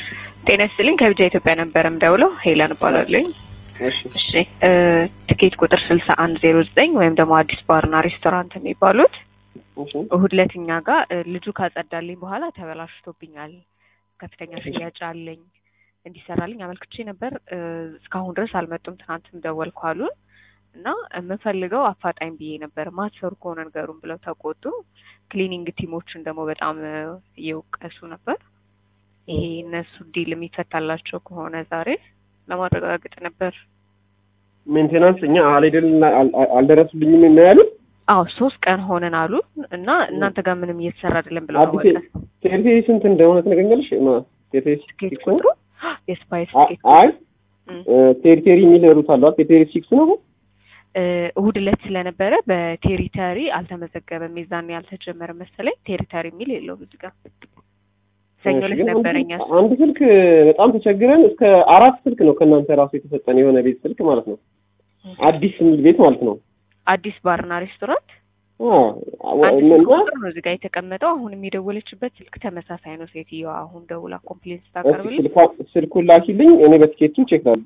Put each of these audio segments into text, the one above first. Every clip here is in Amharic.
ጤና ይስጥልኝ ከብቻ ኢትዮጵያ ነበር የምደውለው። ሄለን እባላለሁኝ። እሺ እሺ እ ትኬት ቁጥር ስልሳ አንድ ዜሮ ዘጠኝ ወይም ደግሞ አዲስ ባርና ሬስቶራንት የሚባሉት እሺ እሁድ ዕለት እኛ ጋር እ ልጁ ካጸዳልኝ በኋላ ተበላሽቶብኛል፣ ከፍተኛ ሽያጭ አለኝ እንዲሰራልኝ አመልክቼ ነበር። እ እስካሁን ድረስ አልመጡም። ትናንትም ደወልኩ አሉን እና የምፈልገው አፋጣኝ ብዬ ነበር። ማትሰሩ ከሆነ ንገሩን ብለው ተቆጡ። ክሊኒንግ ቲሞችን ደግሞ በጣም እ እየወቀሱ ነበር። ይሄ እነሱ ዲል የሚፈታላቸው ከሆነ ዛሬ ለማረጋገጥ ነበር። ሜንቴናንስ እኛ አልሄድን አልደረሱልኝም እና ያሉት አዎ ሶስት ቀን ሆነን አሉ እና እናንተ ጋር ምንም እየተሰራ አይደለም ብለው አዲስ ታወቀ። ቴሪቴሪ ስንት እንደሆነ ትነግረኛለሽ? ማ ቴሪቴሪ ትኬት ሲክስ ቁጥሩ የስፓይስ አ- ትኬት አይ እም፣ ቴሪቴሪ የሚል ሩት አሏት። ቴሪቴሪ ሲክስ ነው። እ እሁድ ዕለት ስለነበረ በቴሪተሪ አልተመዘገበም። የዛኔ ያልተጀመረ መሰለኝ። ቴሪተሪ የሚል የለውም እዚህ ጋር። ሰኞ እሺ፣ ዕለት ግን አንድ ነበረኛ ስልክ- አንድ ስልክ በጣም ተቸግረን እስከ አራት ስልክ ነው ከእናንተ ራሱ የተሰጠን የሆነ ቤት ስልክ ማለት ነው። አዲስ የሚል ቤት ማለት ነው። አዲስ ባርና ሬስቶራንት አዎ አንድ እና ስልክ ቁጥር ነው እዚህ ጋር የተቀመጠው። አሁን የደወለችበት ስልክ ተመሳሳይ ነው። ሴትዮዋ አሁን ደውላ ኮምፕሌንት እስኪ ስታቀርብልኝ ስልኳ- ስልኩን ላኪልኝ እኔ በትኬቱ ቼክ ላሉ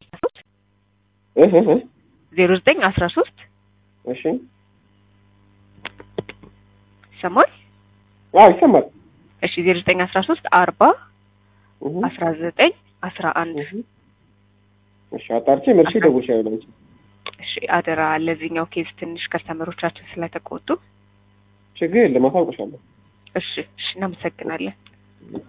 እህ እህ እህ። ዜሮ ዘጠኝ አስራ ሶስት እሺ ይሰማል? አዎ ይሰማል። እሺ ዜሮ ዘጠኝ አስራ ሶስት አርባ እህ አስራ ዘጠኝ አስራ አንድ እህ። እሺ አጣርቼ መልሼ እደውልልሻለሁ አንቺ እሺ አደራ ለዚህኛው ኬዝ ትንሽ ከስተመሮቻችን ስለተቆጡ ችግር የለም አሳውቅሻለሁ። እሺ እሺ እናመሰግናለን